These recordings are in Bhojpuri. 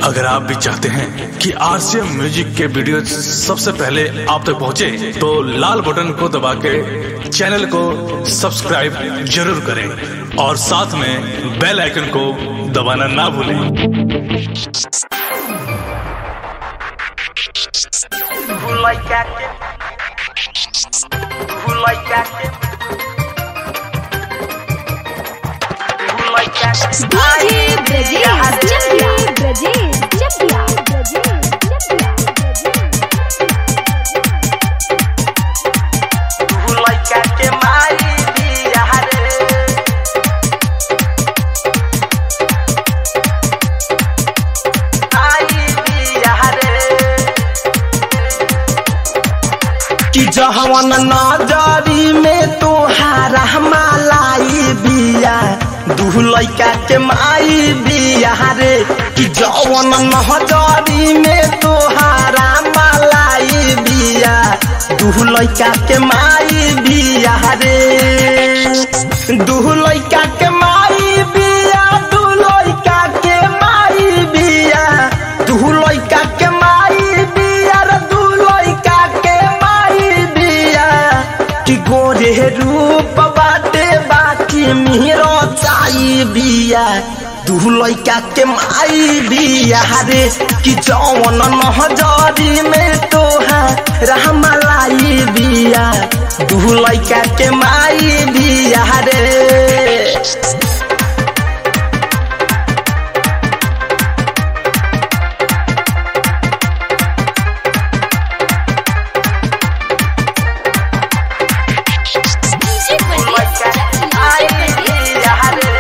अगर आप भी चाहते हैं कि आरसीएम म्यूजिक के वीडियो सबसे पहले आप तक पहुंचे, तो लाल बटन को दबा के चैनल को सब्सक्राइब जरूर करें और साथ में बेल आइकन को दबाना ना भूलें Who like that? Who like that? Who like that? DJ Brajesh Chapia Brajesh Chapia Brajesh Chapia Who like that? के मारी दिया रे आई दिया रे कि जहवन नजरी में तोहारा मालाई बिया दू लैका के माई बिया रे कि जवन नजरी में तोहारा मालाई बिया दू लैका के माई बिया रे दू लैका के माई बिया दू लैका के माई बिया दू लैका के माई बिया रे दू लैका के माई बिया कि गोरे रूप बाटे बाकी मेरो चाई बिया दू लैका के माई बिया रे कि जौन नहजरी में तोहा रहमलाई बिया दू लैका के माई बिया रे DJ Who like that? आई दिया रे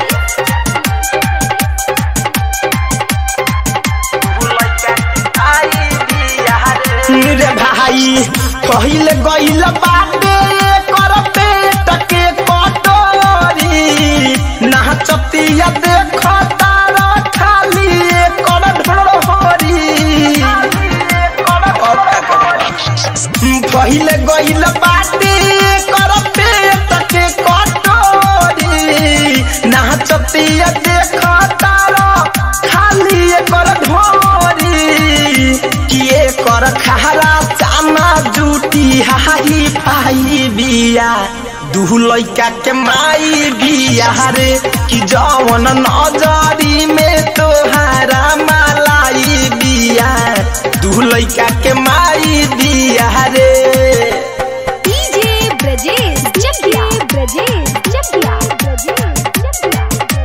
Who like that? आई दिया रे रे भाई पहिले गइल बाटे कर पेट के कटोरी नाचतिया देख तारा खाली कर ढोरी पहिले गइल बाटे कर पेट के कटोरी नाचतिया देख तारा खाली कर ढोरी किए कर खारा चाना जूटी हाही पाई बिया दू लैका के माई बिया रे कि जवन नजरी में तोहारा मालाई बिया दू लैका के माई बिया रे DJ Brajesh Chapia Brajesh Chapia Brajesh Chapia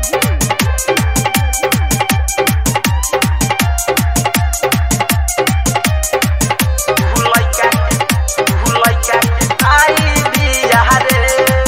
Who like that? Who like that? आई दिया रे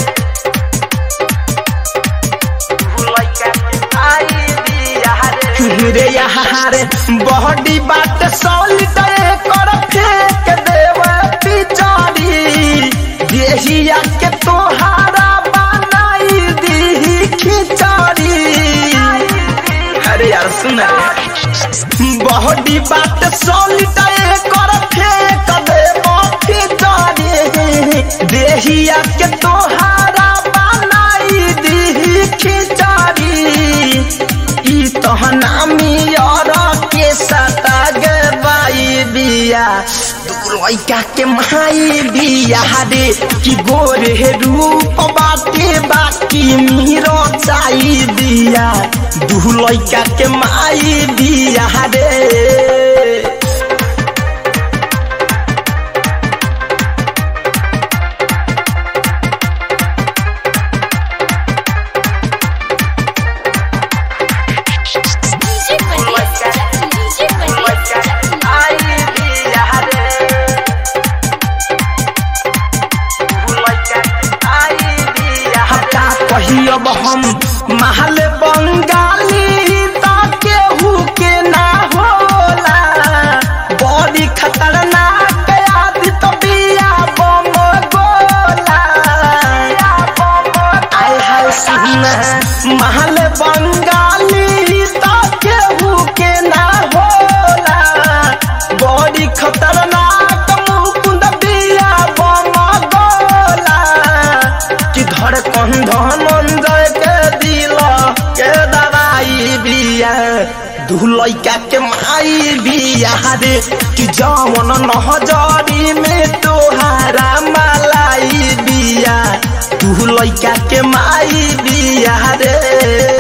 Who like that? आई दिया रे रे यहाँ रे बॉडी बाट सॉलिड कर फेंक देव पिचड़ी देहिया के तोहारा बनाई दी खिचड़ी अरे यार सुन रे बॉडी बाट सॉलिड कर फेंक देव पिचड़ी देहिया के तोहारा बनाई दी खिचड़ी ई तहना मियर के सता गवाई बिया दू लैका के माई बिया रे कि गोरे रूप बाटे बाकी मीरो चाई बिया दू लैका के माई बिया रे DJ Who like that? DJ Who like that? आई दिया रे Who like that? आई दिया हटा कहियब हम महल बंगाली ता केहू के ना हो दू लइका के माई बिया रे कि जवन नहजरी में तोहारा मलाई बिया दू लइका के माई बिया रे